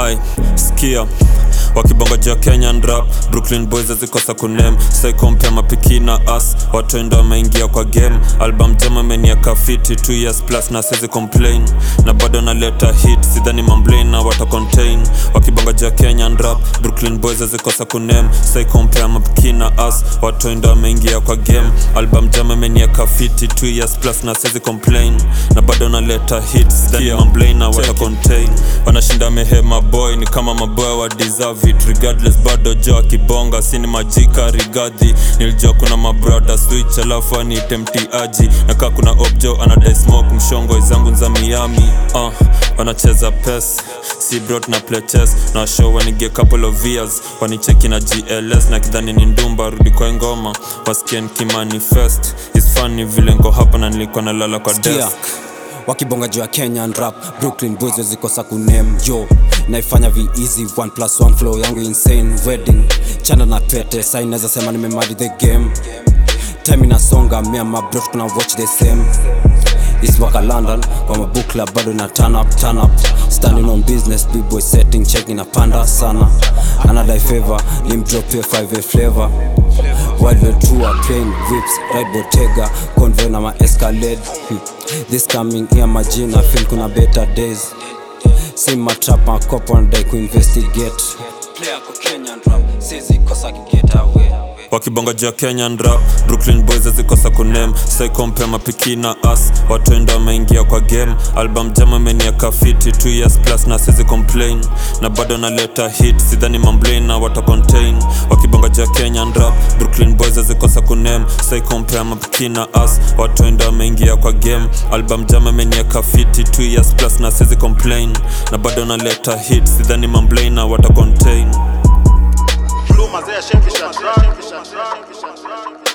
ai skia wakibonga juu ya kenyan rap brooklyn boys azikosa kunem saikompe mapiki na as watoendo wameingia kwa game album jama imeniaka fiti 2 years plus na siwezi complain na bado naleta hit sidhani mamblin na wata contain wakibonga juu ya kenyan rap brooklyn boys azikosa kunem saikompe mapiki na as watoendo wameingia kwa game album jama imeniaka fiti 2 years plus na siwezi complain na bado naleta hit sidhani mamblin na wata contain wanashinda mehema boy ni kama maboy wa deserve it regardless bado jo akibonga sini majika rigadhi nilijua kuna mabrada switch alafu aniite mtiaji nakaa kuna objo anadai smoke mshongo zangu za miami uh, wanacheza pes si brot na play chess na washow wanige couple of years wanicheki na gls na kidhani ni ndumba rudi kwa ngoma wasikie nikimanifest is funny vile ngo hapa na nilikuwa nalala kwa Sikia, desk wakibonga juu ya kenyan rap brooklyn boys wezikosa kunem yo naifanya vi easy one plus one flow yangu insane wedding chana na pete sai naweza sema nimemari the game time inasonga mia mabrot kuna watch the same iswaka london kwa mabukla bado na turn up, turn up standing on business bboy setting check inapanda sana anadai favor limdropie 5 flavor Wildwell tour, plane, whips, ride Bottega, convoy na ma Escalade hmm. This coming year majina, feel kuna better days Same matrap, makopo wanadai kuinvestigate Player kwa Kenyan rap, sizi kosa kigeta away wakibonga juu ya kenyan rap brooklyn boys azikosa kunem saikompe mapiki na as watoendo wameingia kwa game album jama imeniaka fiti 2 years plus na sizi complain na bado naleta hit sidhani mamblin na wata contain wakibonga juu ya kenyan rap brooklyn boys azikosa kunem saikompe mapiki na as watoendo wameingia kwa game album jama imeniaka fiti 2 years plus na sizi complain na bado naleta hit sidhani mamblin na wata contain Blue mazee shemkisha drunk